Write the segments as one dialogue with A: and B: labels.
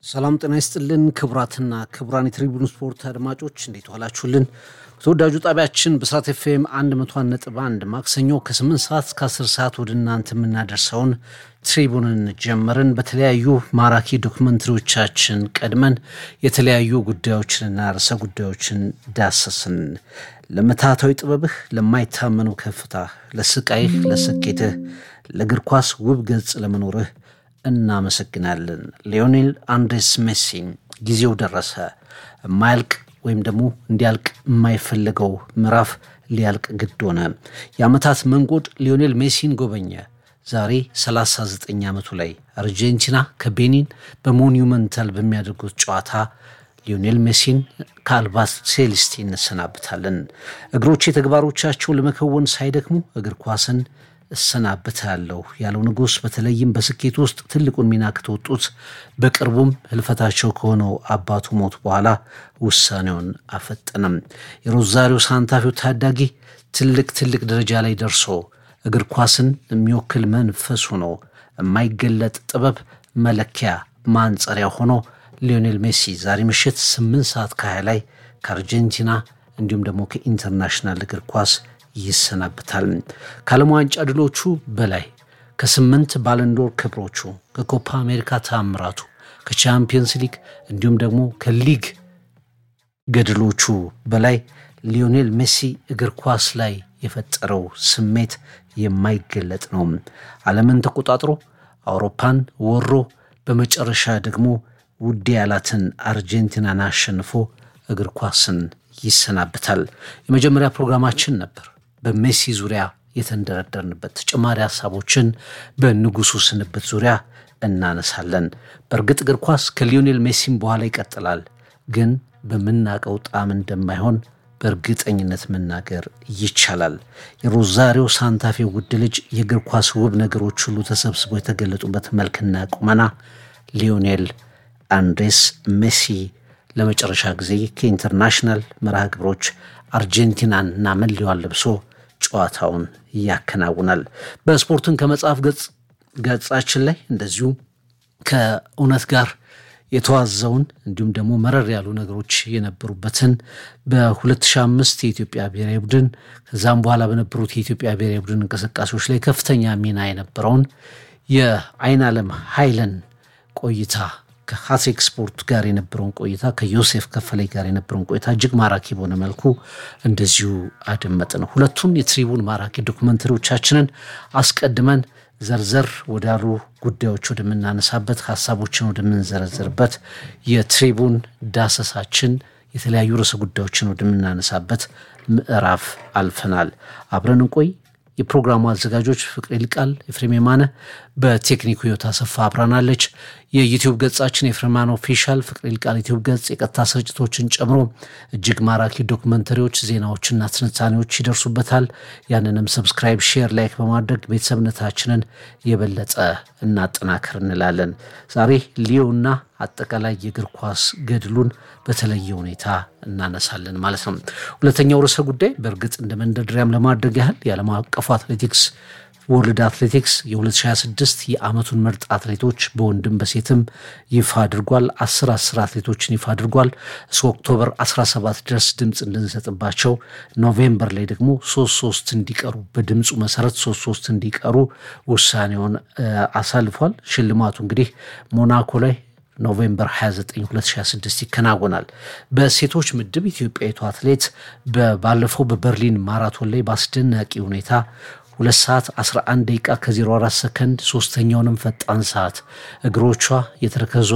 A: ሰላም ጤና ይስጥልን ክቡራትና ክቡራን የትሪቡን ስፖርት አድማጮች እንዴት ዋላችሁልን? ተወዳጁ ጣቢያችን ብስራት ኤፍኤም 101 ነጥብ 1 ማክሰኞ ከ8 ሰዓት እስከ 10 ሰዓት ወደ እናንተ የምናደርሰውን ትሪቡንን ጀመርን። በተለያዩ ማራኪ ዶክመንተሪዎቻችን ቀድመን የተለያዩ ጉዳዮችንና ርዕሰ ጉዳዮችን ዳሰስን። ለመታታዊ ጥበብህ፣ ለማይታመነው ከፍታ፣ ለስቃይህ፣ ለስኬትህ፣ ለእግር ኳስ ውብ ገጽ ለመኖርህ እናመሰግናለን። ሊዮኔል አንድሬስ ሜሲ ጊዜው ደረሰ። የማያልቅ ወይም ደግሞ እንዲያልቅ የማይፈልገው ምዕራፍ ሊያልቅ ግድ ሆነ። የዓመታት መንጎድ ሊዮኔል ሜሲን ጎበኘ። ዛሬ 39 ዓመቱ ላይ አርጀንቲና ከቤኒን በሞኒመንታል በሚያደርጉት ጨዋታ ሊዮኔል ሜሲን ከአልባት ሴሊስቲ እንሰናብታለን። እግሮቼ ተግባሮቻቸውን ለመከወን ሳይደክሙ እግር ኳስን እሰናብታለሁ ያለው ንጉሥ በተለይም በስኬት ውስጥ ትልቁን ሚና ከተወጡት በቅርቡም ህልፈታቸው ከሆነው አባቱ ሞት በኋላ ውሳኔውን አፈጠነም። የሮዛሪዮ ሳንታፊው ታዳጊ ትልቅ ትልቅ ደረጃ ላይ ደርሶ እግር ኳስን የሚወክል መንፈስ ሆኖ የማይገለጥ ጥበብ መለኪያ ማንጸሪያ ሆኖ ሊዮኔል ሜሲ ዛሬ ምሽት 8 ሰዓት ከ20 ላይ ከአርጀንቲና እንዲሁም ደግሞ ከኢንተርናሽናል እግር ኳስ ይሰናብታል። ከዓለም ዋንጫ ድሎቹ በላይ ከስምንት ባለንዶር ክብሮቹ ከኮፓ አሜሪካ ተአምራቱ ከቻምፒየንስ ሊግ እንዲሁም ደግሞ ከሊግ ገድሎቹ በላይ ሊዮኔል ሜሲ እግር ኳስ ላይ የፈጠረው ስሜት የማይገለጥ ነው። ዓለምን ተቆጣጥሮ አውሮፓን ወሮ በመጨረሻ ደግሞ ውድ ያላትን አርጀንቲናን አሸንፎ እግር ኳስን ይሰናብታል። የመጀመሪያ ፕሮግራማችን ነበር በሜሲ ዙሪያ የተንደረደርንበት። ተጨማሪ ሀሳቦችን በንጉሱ ስንብት ዙሪያ እናነሳለን። በእርግጥ እግር ኳስ ከሊዮኔል ሜሲም በኋላ ይቀጥላል፣ ግን በምናቀው ጣዕም እንደማይሆን በእርግጠኝነት መናገር ይቻላል። የሮዛሪዮ ሳንታፌ ውድ ልጅ የእግር ኳስ ውብ ነገሮች ሁሉ ተሰብስበው የተገለጡበት መልክና ቁመና ሊዮኔል አንድሬስ ሜሲ ለመጨረሻ ጊዜ ከኢንተርናሽናል መርሃ ግብሮች አርጀንቲናን እና መለያዋን ለብሶ ጨዋታውን ያከናውናል። በስፖርትን ከመጽሐፍ ገጻችን ላይ እንደዚሁ ከእውነት ጋር የተዋዘውን እንዲሁም ደግሞ መረር ያሉ ነገሮች የነበሩበትን በ2005 የኢትዮጵያ ብሔራዊ ቡድን ከዛም በኋላ በነበሩት የኢትዮጵያ ብሔራዊ ቡድን እንቅስቃሴዎች ላይ ከፍተኛ ሚና የነበረውን የአይን ዓለም ኃይለን ቆይታ ከሀሴክ ስፖርት ጋር የነበረውን ቆይታ ከዮሴፍ ከፈላይ ጋር የነበረውን ቆይታ እጅግ ማራኪ በሆነ መልኩ እንደዚሁ አደመጥን። ሁለቱን የትሪቡን ማራኪ ዶክመንተሪዎቻችንን አስቀድመን ዘርዘር ወዳሉ ጉዳዮች ወደምናነሳበት ሀሳቦችን ወደምንዘረዝርበት የትሪቡን ዳሰሳችን የተለያዩ ርዕሰ ጉዳዮችን ወደምናነሳበት ምዕራፍ አልፈናል። አብረን እንቆይ። የፕሮግራሙ አዘጋጆች ፍቅሬ ይልቃል፣ ኤፍሬም የማነ፣ በቴክኒኩ ህይወት አሰፋ አብራናለች። የዩቲዩብ ገጻችን የፍሬማን ኦፊሻል ፍቅሬ ይልቃል ዩቲዩብ ገጽ የቀጥታ ስርጭቶችን ጨምሮ እጅግ ማራኪ ዶክመንተሪዎች፣ ዜናዎችና ትንታኔዎች ይደርሱበታል። ያንንም ሰብስክራይብ፣ ሼር፣ ላይክ በማድረግ ቤተሰብነታችንን የበለጠ እናጠናክር እንላለን። ዛሬ ሊዮና አጠቃላይ የእግር ኳስ ገድሉን በተለየ ሁኔታ እናነሳለን ማለት ነው። ሁለተኛው ርዕሰ ጉዳይ በእርግጥ እንደ መንደርደሪያም ለማድረግ ያህል የዓለም አቀፉ አትሌቲክስ ወርልድ አትሌቲክስ የ2026 የዓመቱን ምርጥ አትሌቶች በወንድም በሴትም ይፋ አድርጓል። አስር አስር አትሌቶችን ይፋ አድርጓል። እስከ ኦክቶበር 17 ድረስ ድምፅ እንድንሰጥባቸው ኖቬምበር ላይ ደግሞ ሶስት ሶስት እንዲቀሩ በድምፁ መሰረት ሶስት ሶስት እንዲቀሩ ውሳኔውን አሳልፏል። ሽልማቱ እንግዲህ ሞናኮ ላይ ኖቬምበር 29 2026 ይከናወናል። በሴቶች ምድብ ኢትዮጵያዊቱ አትሌት ባለፈው በበርሊን ማራቶን ላይ በአስደናቂ ሁኔታ ሁለት ሰዓት 11 ደቂቃ ከ04 ሰከንድ ሶስተኛውንም ፈጣን ሰዓት እግሮቿ የተረከዟ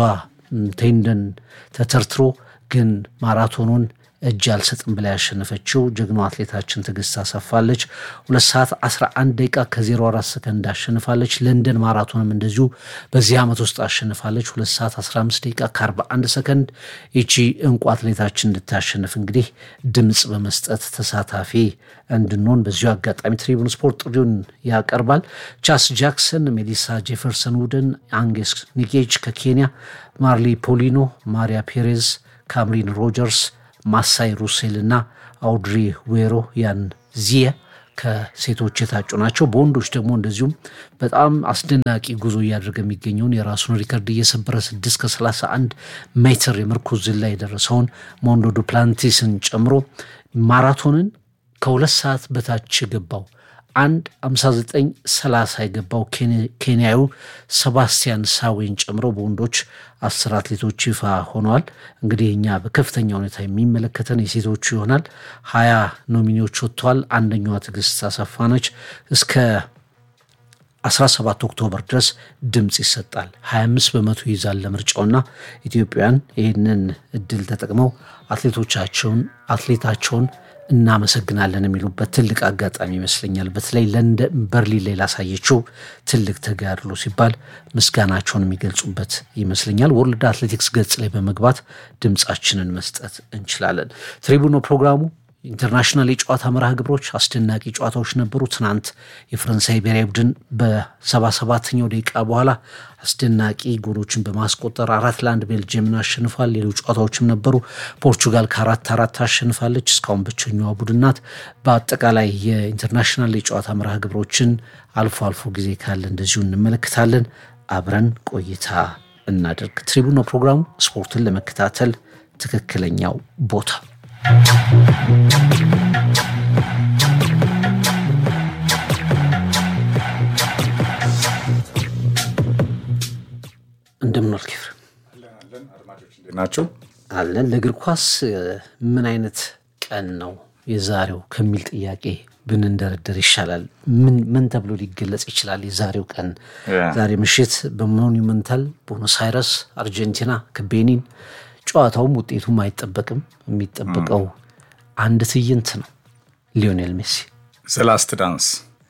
A: ቴንደን ተተርትሮ ግን ማራቶኑን እጅ አልሰጥም ብላ ያሸነፈችው ጀግኖ አትሌታችን ትዕግስት አሰፋለች። ሁለት ሰዓት 11 ደቂቃ ከ04 ሰከንድ አሸንፋለች። ለንደን ማራቶንም እንደዚሁ በዚህ ዓመት ውስጥ አሸንፋለች። ሁለት ሰዓት 15 ደቂቃ ከ41 ሰከንድ ይቺ እንቁ አትሌታችን እንድታሸንፍ እንግዲህ ድምፅ በመስጠት ተሳታፊ እንድንሆን በዚሁ አጋጣሚ ትሪቡን ስፖርት ጥሪውን ያቀርባል። ቻስ ጃክሰን፣ ሜሊሳ ጄፈርሰን ውድን፣ አንጌስ ኒጌጅ ከኬንያ፣ ማርሊ ፖሊኖ፣ ማሪያ ፔሬዝ፣ ካምሪን ሮጀርስ ማሳይ ሩሴል እና አውድሪ ዌሮ ያን ዚየ ከሴቶች የታጩ ናቸው። በወንዶች ደግሞ እንደዚሁም በጣም አስደናቂ ጉዞ እያደረገ የሚገኘውን የራሱን ሪከርድ እየሰበረ ስድስት ከሰላሳ አንድ ሜትር የምርኩዝ ዝላይ የደረሰውን ሞንዶ ዱፕላንቲስን ጨምሮ ማራቶንን ከሁለት ሰዓት በታች የገባው አንድ 59 30 የገባው ኬንያዊ ሰባስቲያን ሳዌን ጨምሮ በወንዶች አስር አትሌቶች ይፋ ሆነዋል። እንግዲህ እኛ በከፍተኛ ሁኔታ የሚመለከተን የሴቶቹ ይሆናል። ሀያ ኖሚኒዎች ወጥተዋል። አንደኛዋ ትዕግስት አሰፋ ነች። እስከ 17 ኦክቶበር ድረስ ድምፅ ይሰጣል። 25 በመቶ ይይዛል ለምርጫውና ኢትዮጵያውያን ይህንን እድል ተጠቅመው አትሌቶቻቸውን አትሌታቸውን እናመሰግናለን የሚሉበት ትልቅ አጋጣሚ ይመስለኛል። በተለይ ለንደን በርሊን ላይ ላሳየችው ትልቅ ተጋድሎ ሲባል ምስጋናቸውን የሚገልጹበት ይመስለኛል። ወርልድ አትሌቲክስ ገጽ ላይ በመግባት ድምፃችንን መስጠት እንችላለን። ትሪቡኖ ፕሮግራሙ ኢንተርናሽናል የጨዋታ መርሃ ግብሮች አስደናቂ ጨዋታዎች ነበሩ። ትናንት የፈረንሳይ ብሔራዊ ቡድን በሰባ ሰባተኛው ደቂቃ በኋላ አስደናቂ ጎሎችን በማስቆጠር አራት ለአንድ ቤልጅየምን አሸንፏል። ሌሎች ጨዋታዎችም ነበሩ። ፖርቹጋል ከአራት አራት አሸንፋለች። እስካሁን ብቸኛዋ ቡድን ናት። በአጠቃላይ የኢንተርናሽናል የጨዋታ መርሃ ግብሮችን አልፎ አልፎ ጊዜ ካለ እንደዚሁ እንመለከታለን። አብረን ቆይታ እናደርግ። ትሪቡኖ ፕሮግራሙ ስፖርትን ለመከታተል ትክክለኛው ቦታ እንደምን ዋልክ?
B: ናቸው
A: አለን። ለእግር ኳስ ምን አይነት ቀን ነው የዛሬው ከሚል ጥያቄ ብንንደረደር ይሻላል። ምን ምን ተብሎ ሊገለጽ ይችላል? የዛሬው ቀን ዛሬ ምሽት በሞኒመንታል ቦኖስ አይረስ አርጀንቲና ከቤኒን ጨዋታውም ውጤቱም አይጠበቅም። የሚጠበቀው አንድ ትዕይንት ነው። ሊዮኔል ሜሲ
B: ዘላስት ዳንስ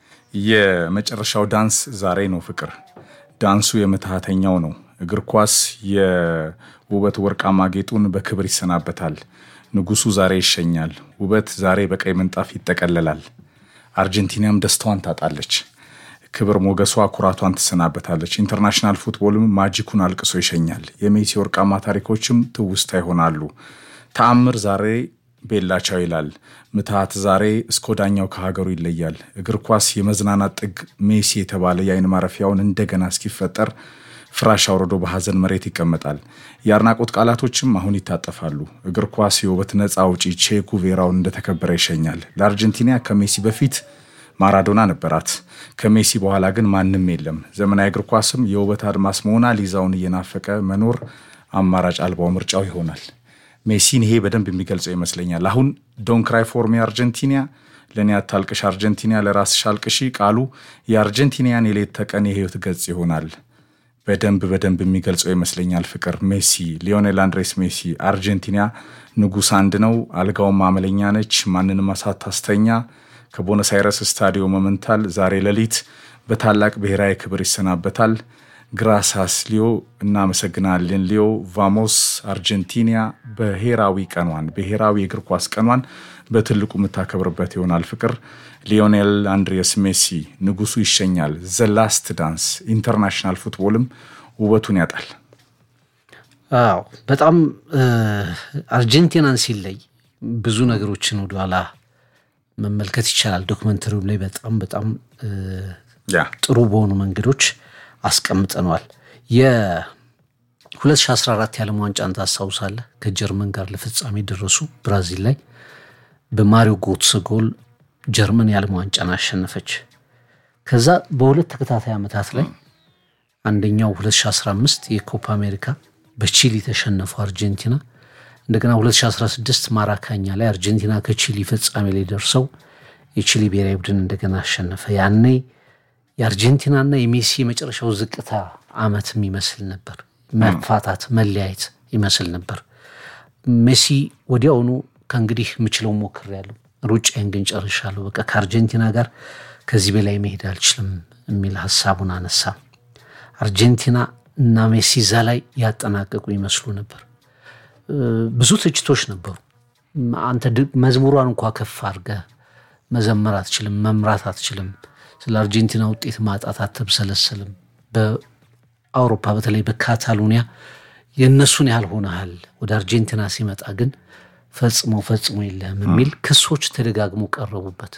B: የመጨረሻው ዳንስ ዛሬ ነው። ፍቅር ዳንሱ የምትሃተኛው ነው። እግር ኳስ የውበት ወርቃማ ጌጡን በክብር ይሰናበታል። ንጉሱ ዛሬ ይሸኛል። ውበት ዛሬ በቀይ ምንጣፍ ይጠቀለላል። አርጀንቲናም ደስታዋን ታጣለች። ክብር ሞገሷ ኩራቷን ትሰናበታለች። ኢንተርናሽናል ፉትቦልም ማጂኩን አልቅሶ ይሸኛል። የሜሲ ወርቃማ ታሪኮችም ትውስታ ይሆናሉ። ተአምር ዛሬ ቤላቻው ይላል። ምትሃት ዛሬ እስከ ወዳኛው ከሀገሩ ይለያል። እግር ኳስ የመዝናናት ጥግ ሜሲ የተባለ የአይን ማረፊያውን እንደገና እስኪፈጠር ፍራሽ አውርዶ በሐዘን መሬት ይቀመጣል። የአድናቆት ቃላቶችም አሁን ይታጠፋሉ። እግር ኳስ የውበት ነፃ አውጪ ቼ ጉቬራውን እንደተከበረ ይሸኛል። ለአርጀንቲና ከሜሲ በፊት ማራዶና ነበራት። ከሜሲ በኋላ ግን ማንም የለም። ዘመናዊ እግር ኳስም የውበት አድማስ ሞና ሊዛውን እየናፈቀ መኖር አማራጭ አልባው ምርጫው ይሆናል። ሜሲን ይሄ በደንብ የሚገልጸው ይመስለኛል። አሁን ዶን ክራይ ፎር ሚ አርጀንቲና፣ ለእኔ አታልቅሽ አርጀንቲና፣ ለራስሽ አልቅሺ ቃሉ የአርጀንቲናያን የሌት ተቀን የህይወት ገጽ ይሆናል። በደንብ በደንብ የሚገልጸው ይመስለኛል። ፍቅር ሜሲ፣ ሊዮኔል አንድሬስ ሜሲ። አርጀንቲና ንጉሥ አንድ ነው፣ አልጋውም አመለኛ ነች፣ ማንንም አሳታስተኛ ከቦነስ አይረስ ስታዲዮ መመንታል ዛሬ ሌሊት በታላቅ ብሔራዊ ክብር ይሰናበታል። ግራሳስ ሊዮ፣ እናመሰግናለን ሊዮ። ቫሞስ አርጀንቲና ብሔራዊ ቀኗን ብሔራዊ የእግር ኳስ ቀኗን በትልቁ የምታከብርበት ይሆናል። ፍቅር ሊዮኔል አንድሬስ ሜሲ ንጉሱ ይሸኛል። ዘላስት ዳንስ ኢንተርናሽናል ፉትቦልም ውበቱን ያጣል።
A: አዎ በጣም አርጀንቲናን ሲለይ ብዙ ነገሮችን ወደኋላ መመልከት ይቻላል። ዶክመንተሪውም ላይ በጣም በጣም ጥሩ በሆኑ መንገዶች አስቀምጠነዋል። የ2014 የዓለም ዋንጫን ታስታውሳለህ? ከጀርመን ጋር ለፍጻሜ ደረሱ። ብራዚል ላይ በማሪዮ ጎትስ ጎል ጀርመን የዓለም ዋንጫን አሸነፈች። ከዛ በሁለት ተከታታይ ዓመታት ላይ አንደኛው 2015 የኮፓ አሜሪካ በቺሊ ተሸነፉ አርጀንቲና። እንደገና 2016 ማራካኛ ላይ አርጀንቲና ከቺሊ ፍጻሜ ላይ ደርሰው የቺሊ ብሔራዊ ቡድን እንደገና አሸነፈ። ያኔ የአርጀንቲናና የሜሲ የመጨረሻው ዝቅታ ዓመት የሚመስል ነበር። መፋታት፣ መለያየት ይመስል ነበር። ሜሲ ወዲያውኑ ከእንግዲህ የምችለው ሞክሬያለሁ፣ ሩጫዬን ግን ጨርሻለሁ፣ በቃ ከአርጀንቲና ጋር ከዚህ በላይ መሄድ አልችልም የሚል ሀሳቡን አነሳ። አርጀንቲና እና ሜሲ እዛ ላይ ያጠናቀቁ ይመስሉ ነበር። ብዙ ትችቶች ነበሩ። አንተ መዝሙሯን እንኳ ከፍ አድርገህ መዘመር አትችልም፣ መምራት አትችልም፣ ስለ አርጀንቲና ውጤት ማጣት አትብሰለሰልም፣ በአውሮፓ በተለይ በካታሎኒያ የእነሱን ያህል ሆነሃል፣ ወደ አርጀንቲና ሲመጣ ግን ፈጽሞ ፈጽሞ የለህም የሚል ክሶች ተደጋግሞ ቀረቡበት።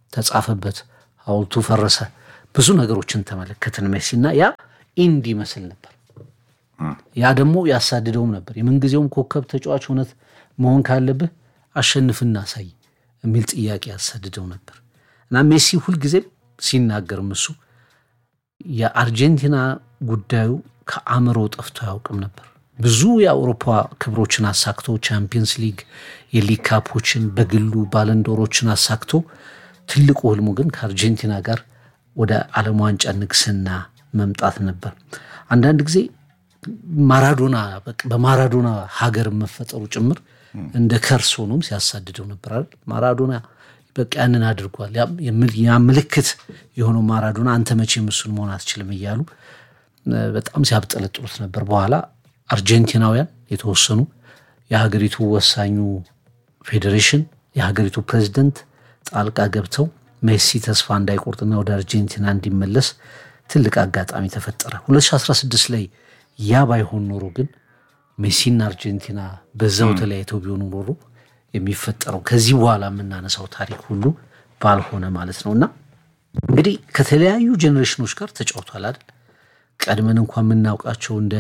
A: ተጻፈበት፣ ሐውልቱ ፈረሰ። ብዙ ነገሮችን ተመለከትን ሜሲ እና ያ ኢንድ ይመስል ነበር። ያ ደግሞ ያሳድደውም ነበር። የምንጊዜውም ኮከብ ተጫዋች እውነት መሆን ካለብህ አሸንፍና አሳይ የሚል ጥያቄ ያሳድደው ነበር እና ሜሲ ሁልጊዜም ሲናገርም እሱ የአርጀንቲና ጉዳዩ ከአእምሮ ጠፍቶ አያውቅም ነበር። ብዙ የአውሮፓ ክብሮችን አሳክቶ ቻምፒየንስ ሊግ፣ የሊግ ካፖችን በግሉ ባለንዶሮችን አሳክቶ ትልቁ ህልሙ ግን ከአርጀንቲና ጋር ወደ ዓለም ዋንጫ ንግስና መምጣት ነበር። አንዳንድ ጊዜ ማራዶና በማራዶና ሀገር መፈጠሩ ጭምር እንደ ከርስ ሆኖም ሲያሳድደው ነበር አይደል? ማራዶና በቃ ያንን አድርጓል። ያ ምልክት የሆነው ማራዶና አንተ መቼም እሱን መሆን አትችልም እያሉ በጣም ሲያብጠለጥሉት ነበር። በኋላ አርጀንቲናውያን የተወሰኑ የሀገሪቱ ወሳኙ ፌዴሬሽን፣ የሀገሪቱ ፕሬዚደንት ጣልቃ ገብተው ሜሲ ተስፋ እንዳይቆርጥና ወደ አርጀንቲና እንዲመለስ ትልቅ አጋጣሚ ተፈጠረ። 2016 ላይ ያ ባይሆን ኖሮ ግን ሜሲና አርጀንቲና በዛው ተለያይተው ቢሆኑ ኖሮ የሚፈጠረው ከዚህ በኋላ የምናነሳው ታሪክ ሁሉ ባልሆነ ማለት ነው። እና እንግዲህ ከተለያዩ ጄኔሬሽኖች ጋር ተጫውቷል አይደል? ቀድመን እንኳን የምናውቃቸው እንደ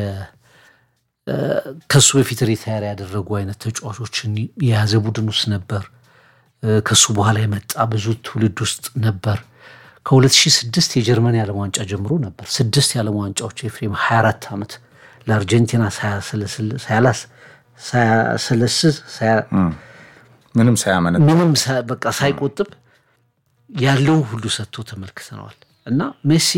A: ከሱ በፊት ሪታየር ያደረጉ አይነት ተጫዋቾችን የያዘ ቡድን ውስጥ ነበር። ከሱ በኋላ የመጣ ብዙ ትውልድ ውስጥ ነበር። ከ2006 የጀርመን የዓለም ዋንጫ ጀምሮ ነበር። ስድስት የዓለም ዋንጫዎች ኤፍሬም 24 ዓመት ለአርጀንቲና ሳያሰለስስ
B: ምንም ሳያመነ
A: ምንም በቃ ሳይቆጥብ ያለውን ሁሉ ሰጥቶ ተመልክተነዋል። እና ሜሲ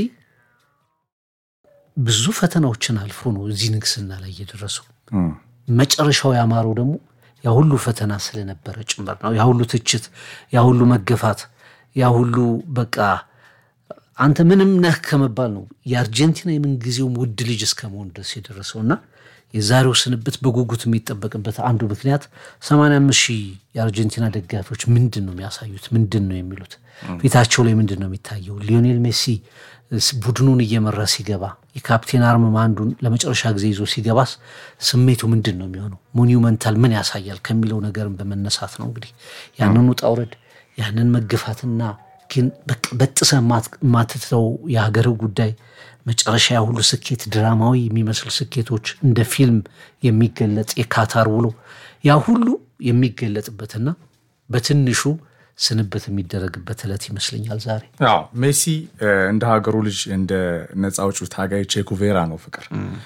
A: ብዙ ፈተናዎችን አልፎ ነው እዚህ ንግስና ላይ እየደረሰው። መጨረሻው ያማረው ደግሞ ያ ሁሉ ፈተና ስለነበረ ጭምር ነው። ያ ሁሉ ትችት፣ ያ ሁሉ መገፋት፣ ያ ሁሉ በቃ አንተ ምንም ነህ ከመባል ነው የአርጀንቲና የምንጊዜውም ውድ ልጅ እስከ መሆን ድረስ የደረሰው እና የዛሬው ስንብት በጉጉት የሚጠበቅበት አንዱ ምክንያት 85 ሺህ የአርጀንቲና ደጋፊዎች ምንድን ነው የሚያሳዩት? ምንድን ነው የሚሉት? ፊታቸው ላይ ምንድን ነው የሚታየው? ሊዮኔል ሜሲ ቡድኑን እየመራ ሲገባ የካፕቴን አርምማ አንዱን ለመጨረሻ ጊዜ ይዞ ሲገባስ ስሜቱ ምንድን ነው የሚሆነው? ሞኒመንታል ምን ያሳያል ከሚለው ነገርም በመነሳት ነው እንግዲህ ያንን ውጣ ውረድ ያንን መገፋትና ግን በጥሰ የማትተው የሀገር ጉዳይ መጨረሻ ያ ሁሉ ስኬት ድራማዊ የሚመስል ስኬቶች እንደ ፊልም የሚገለጥ የካታር ውሎ ያ ሁሉ የሚገለጥበትና በትንሹ ስንብት የሚደረግበት ዕለት ይመስለኛል ዛሬ።
B: አዎ ሜሲ እንደ ሀገሩ ልጅ እንደ ነፃ አውጪው ታጋይ ቼኩቬራ ነው ፍቅር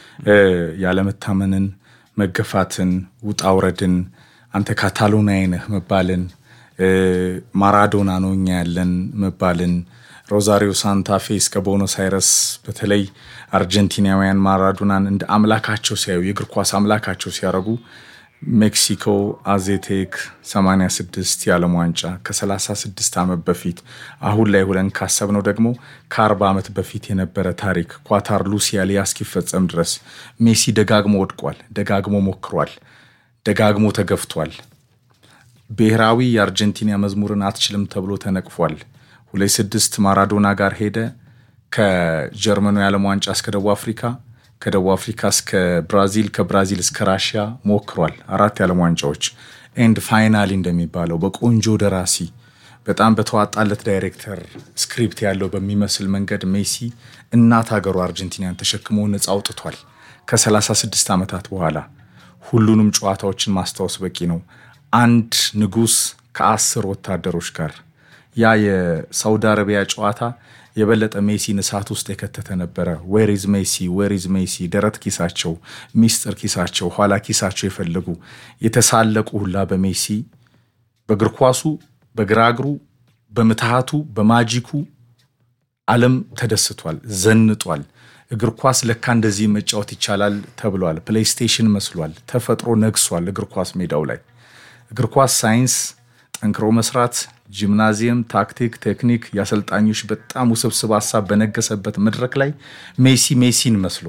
B: ያለመታመንን፣ መገፋትን፣ ውጣ ውረድን አንተ ካታሎናዊ ነህ መባልን ማራዶና ነው እኛ ያለን መባልን ሮዛሪዮ ሳንታፌ እስከ ቦኖስ አይረስ በተለይ አርጀንቲናውያን ማራዶናን እንደ አምላካቸው ሲያዩ የእግር ኳስ አምላካቸው ሲያደርጉ ሜክሲኮ አዜቴክ 86 የዓለም ዋንጫ ከ36 ዓመት በፊት አሁን ላይ ሁለን ካሰብነው ደግሞ ከ40 ዓመት በፊት የነበረ ታሪክ ኳታር ሉሲያሊያ እስኪፈጸም ድረስ ሜሲ ደጋግሞ ወድቋል፣ ደጋግሞ ሞክሯል፣ ደጋግሞ ተገፍቷል። ብሔራዊ የአርጀንቲና መዝሙርን አትችልም ተብሎ ተነቅፏል። ሁለት ስድስት ማራዶና ጋር ሄደ። ከጀርመኑ የዓለም ዋንጫ እስከ ደቡብ አፍሪካ፣ ከደቡብ አፍሪካ እስከ ብራዚል፣ ከብራዚል እስከ ራሽያ ሞክሯል። አራት የዓለም ዋንጫዎች ኤንድ ፋይናሊ እንደሚባለው በቆንጆ ደራሲ በጣም በተዋጣለት ዳይሬክተር ስክሪፕት ያለው በሚመስል መንገድ ሜሲ እናት ሀገሩ አርጀንቲናን ተሸክሞ ነፃ አውጥቷል። ከ36 ዓመታት በኋላ ሁሉንም ጨዋታዎችን ማስታወስ በቂ ነው። አንድ ንጉሥ ከአስር ወታደሮች ጋር ያ የሳውዲ አረቢያ ጨዋታ የበለጠ ሜሲን እሳት ውስጥ የከተተ ነበረ። ዌሪዝ ሜሲ ዌሪዝ ሜሲ ደረት ኪሳቸው፣ ሚስጥር ኪሳቸው፣ ኋላ ኪሳቸው የፈለጉ የተሳለቁ ሁላ በሜሲ በእግር ኳሱ፣ በግራ እግሩ፣ በምትሃቱ፣ በማጂኩ ዓለም ተደስቷል፣ ዘንጧል። እግር ኳስ ለካ እንደዚህ መጫወት ይቻላል ተብሏል። ፕሌይስቴሽን መስሏል። ተፈጥሮ ነግሷል እግር ኳስ ሜዳው ላይ እግር ኳስ ሳይንስ፣ ጠንክሮ መስራት፣ ጂምናዚየም፣ ታክቲክ፣ ቴክኒክ፣ የአሰልጣኞች በጣም ውስብስብ ሀሳብ በነገሰበት መድረክ ላይ ሜሲ ሜሲን መስሎ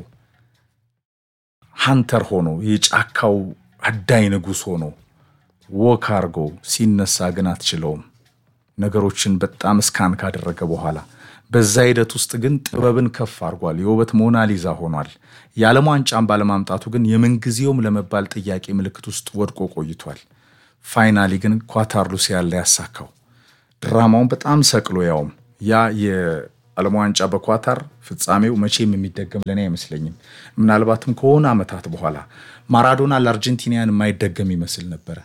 B: ሀንተር ሆኖ የጫካው አዳኝ ንጉሥ ሆኖ ወክ አርጎ ሲነሳ ግን አትችለውም። ነገሮችን በጣም እስካን ካደረገ በኋላ በዛ ሂደት ውስጥ ግን ጥበብን ከፍ አድርጓል። የውበት ሞናሊዛ ሆኗል። የዓለም ዋንጫን ባለማምጣቱ ግን የምንጊዜውም ለመባል ጥያቄ ምልክት ውስጥ ወድቆ ቆይቷል። ፋይናሊ ግን ኳታር ሉሲያ ላይ ያሳካው ድራማውን በጣም ሰቅሎ ያውም ያ የዓለም ዋንጫ በኳታር ፍጻሜው መቼም የሚደገም ለእኔ አይመስለኝም። ምናልባትም ከሆነ ዓመታት በኋላ ማራዶና ለአርጀንቲናያን የማይደገም ይመስል ነበረ።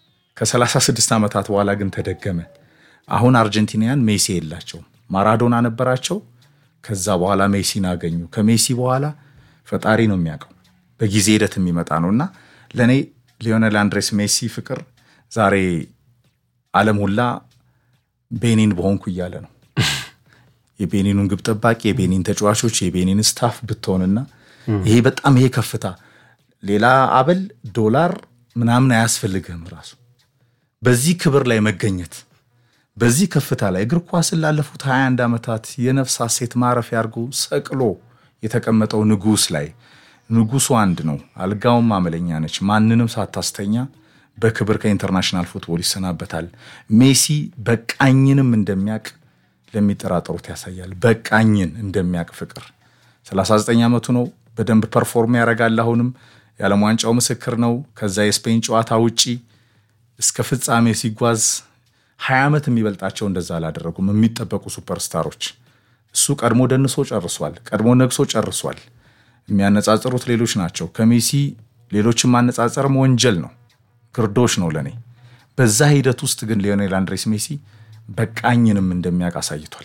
B: ከ36 ዓመታት በኋላ ግን ተደገመ። አሁን አርጀንቲናያን ሜሲ የላቸውም። ማራዶና ነበራቸው። ከዛ በኋላ ሜሲን አገኙ። ከሜሲ በኋላ ፈጣሪ ነው የሚያውቀው በጊዜ ሂደት የሚመጣ ነው እና ለእኔ ሊዮኔል አንድሬስ ሜሲ ፍቅር ዛሬ ዓለም ሁላ ቤኒን በሆንኩ እያለ ነው። የቤኒኑን ግብ ጠባቂ፣ የቤኒን ተጫዋቾች፣ የቤኒን ስታፍ ብትሆንና ይሄ በጣም ይሄ ከፍታ ሌላ አበል ዶላር ምናምን አያስፈልግህም። ራሱ በዚህ ክብር ላይ መገኘት በዚህ ከፍታ ላይ እግር ኳስን ላለፉት 21 ዓመታት የነፍስ ሐሴት ማረፊያ አድርጎ ሰቅሎ የተቀመጠው ንጉሥ ላይ ንጉሱ አንድ ነው። አልጋውም አመለኛ ነች። ማንንም ሳታስተኛ በክብር ከኢንተርናሽናል ፉትቦል ይሰናበታል። ሜሲ በቃኝንም እንደሚያቅ ለሚጠራጠሩት ያሳያል። በቃኝን እንደሚያቅ ፍቅር 39 ዓመቱ ነው። በደንብ ፐርፎርም ያደርጋል። አሁንም የዓለም ዋንጫው ምስክር ነው። ከዛ የስፔን ጨዋታ ውጪ እስከ ፍጻሜ ሲጓዝ ሀያ ዓመት የሚበልጣቸው እንደዛ አላደረጉም። የሚጠበቁ ሱፐርስታሮች እሱ ቀድሞ ደንሶ ጨርሷል። ቀድሞ ነግሶ ጨርሷል። የሚያነጻጽሩት ሌሎች ናቸው። ከሜሲ ሌሎችን ማነጻጸርም ወንጀል ነው፣ ግርዶሽ ነው ለእኔ። በዛ ሂደት ውስጥ ግን ሊዮኔል አንድሬስ ሜሲ በቃኝንም እንደሚያውቅ አሳይቷል።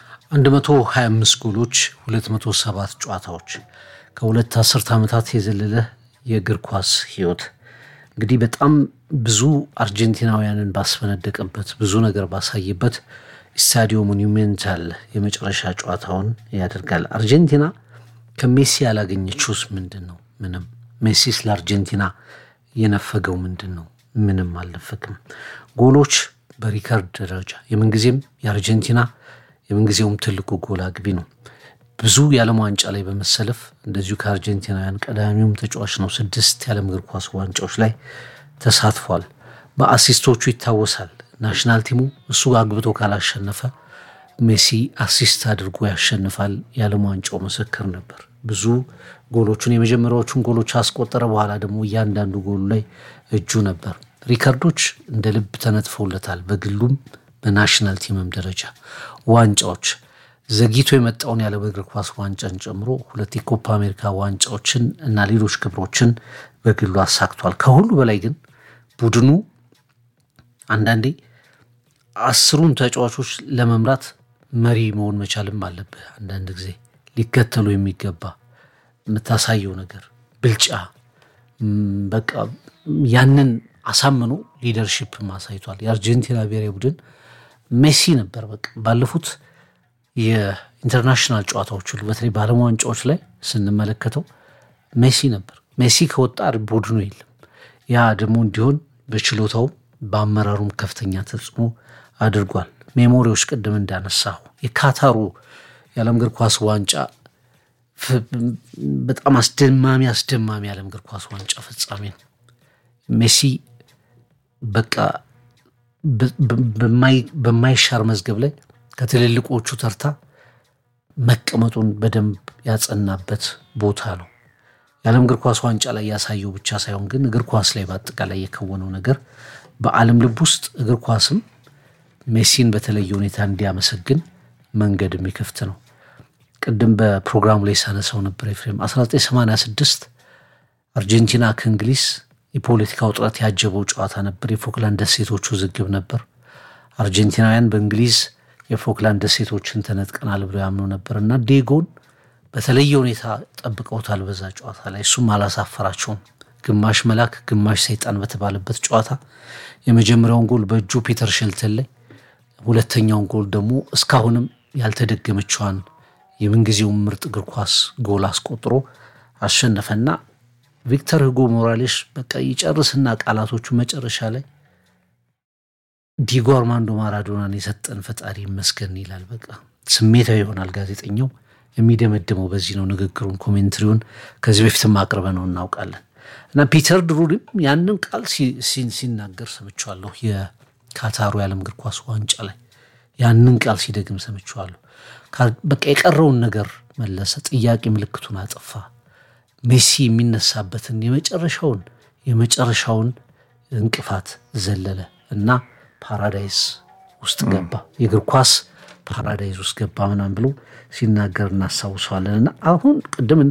A: 125 ጎሎች፣ 207 ጨዋታዎች ከሁለት አስርት ዓመታት የዘለለ የእግር ኳስ ህይወት እንግዲህ በጣም ብዙ አርጀንቲናውያንን ባስፈነደቀበት ብዙ ነገር ባሳየበት ስታዲዮ ሞኒሜንታል የመጨረሻ ጨዋታውን ያደርጋል። አርጀንቲና ከሜሲ ያላገኘችውስ ምንድን ነው? ምንም። ሜሲስ ለአርጀንቲና የነፈገው ምንድን ነው? ምንም አልነፈግም። ጎሎች በሪከርድ ደረጃ የምንጊዜም የአርጀንቲና የምንጊዜውም ትልቁ ጎል አግቢ ነው። ብዙ የዓለም ዋንጫ ላይ በመሰለፍ እንደዚሁ ከአርጀንቲናውያን ቀዳሚውም ተጫዋች ነው። ስድስት የዓለም እግር ኳስ ዋንጫዎች ላይ ተሳትፏል። በአሲስቶቹ ይታወሳል። ናሽናል ቲሙ እሱ አግብቶ ካላሸነፈ ሜሲ አሲስት አድርጎ ያሸንፋል። የዓለም ዋንጫው ምስክር ነበር። ብዙ ጎሎቹን የመጀመሪያዎቹን ጎሎች አስቆጠረ። በኋላ ደግሞ እያንዳንዱ ጎሉ ላይ እጁ ነበር። ሪከርዶች እንደ ልብ ተነጥፈውለታል። በግሉም በናሽናል ቲምም ደረጃ ዋንጫዎች ዘግይቶ የመጣውን የዓለም እግር ኳስ ዋንጫን ጨምሮ ሁለት የኮፓ አሜሪካ ዋንጫዎችን እና ሌሎች ክብሮችን በግሉ አሳክቷል። ከሁሉ በላይ ግን ቡድኑ አንዳንዴ አስሩን ተጫዋቾች ለመምራት መሪ መሆን መቻልም አለብህ። አንዳንድ ጊዜ ሊከተሉ የሚገባ የምታሳየው ነገር ብልጫ፣ በቃ ያንን አሳምኖ ሊደርሺፕም አሳይቷል። የአርጀንቲና ብሔራዊ ቡድን ሜሲ ነበር በቃ ባለፉት የኢንተርናሽናል ጨዋታዎች ሁሉ በተለይ በዓለም ዋንጫዎች ላይ ስንመለከተው ሜሲ ነበር። ሜሲ ከወጣ ቡድኑ የለም። ያ ደግሞ እንዲሆን በችሎታውም በአመራሩም ከፍተኛ ተጽዕኖ አድርጓል። ሜሞሪዎች ቅድም እንዳነሳሁ የካታሩ የዓለም እግር ኳስ ዋንጫ በጣም አስደማሚ አስደማሚ የዓለም እግር ኳስ ዋንጫ ፍጻሜ ነው። ሜሲ በቃ በማይሻር መዝገብ ላይ ከትልልቆቹ ተርታ መቀመጡን በደንብ ያጸናበት ቦታ ነው። የዓለም እግር ኳስ ዋንጫ ላይ ያሳየው ብቻ ሳይሆን ግን እግር ኳስ ላይ በአጠቃላይ የከወነው ነገር በዓለም ልብ ውስጥ እግር ኳስም ሜሲን በተለየ ሁኔታ እንዲያመሰግን መንገድ የሚከፍት ነው። ቅድም በፕሮግራሙ ላይ ሳነሳው ነበር ኤፍሬም 1986 አርጀንቲና ከእንግሊዝ የፖለቲካ ውጥረት ያጀበው ጨዋታ ነበር። የፎክላንድ ደሴቶች ውዝግብ ነበር። አርጀንቲናውያን በእንግሊዝ የፎክላንድ ደሴቶችን ተነጥቀናል ብለው ያምኑ ነበር እና ዴጎን በተለየ ሁኔታ ጠብቀውታል በዛ ጨዋታ ላይ። እሱም አላሳፈራቸውም። ግማሽ መልአክ ግማሽ ሰይጣን በተባለበት ጨዋታ የመጀመሪያውን ጎል በእጁ ፒተር ሼልተን ላይ፣ ሁለተኛውን ጎል ደግሞ እስካሁንም ያልተደገመችዋን የምንጊዜውን ምርጥ እግር ኳስ ጎል አስቆጥሮ አሸነፈና ቪክተር ሁጎ ሞራሌሽ በቃ ይጨርስና ቃላቶቹ መጨረሻ ላይ ዲጎ አርማንዶ ማራዶናን የሰጠን ፈጣሪ ይመስገን ይላል። በቃ ስሜታዊ ይሆናል ጋዜጠኛው። የሚደመድመው በዚህ ነው። ንግግሩን ኮሜንትሪውን ከዚህ በፊትም አቅርበ ነው እናውቃለን። እና ፒተር ድሩሪም ያንን ቃል ሲናገር ሰምቸዋለሁ። የካታሩ የዓለም እግር ኳስ ዋንጫ ላይ ያንን ቃል ሲደግም ሰምቸዋለሁ። በቃ የቀረውን ነገር መለሰ፣ ጥያቄ ምልክቱን አጠፋ። ሜሲ የሚነሳበትን የመጨረሻውን የመጨረሻውን እንቅፋት ዘለለ እና ፓራዳይስ ውስጥ ገባ፣ የእግር ኳስ ፓራዳይዝ ውስጥ ገባ ምናምን ብሎ ሲናገር እናስታውሰዋለን። እና አሁን ቅድም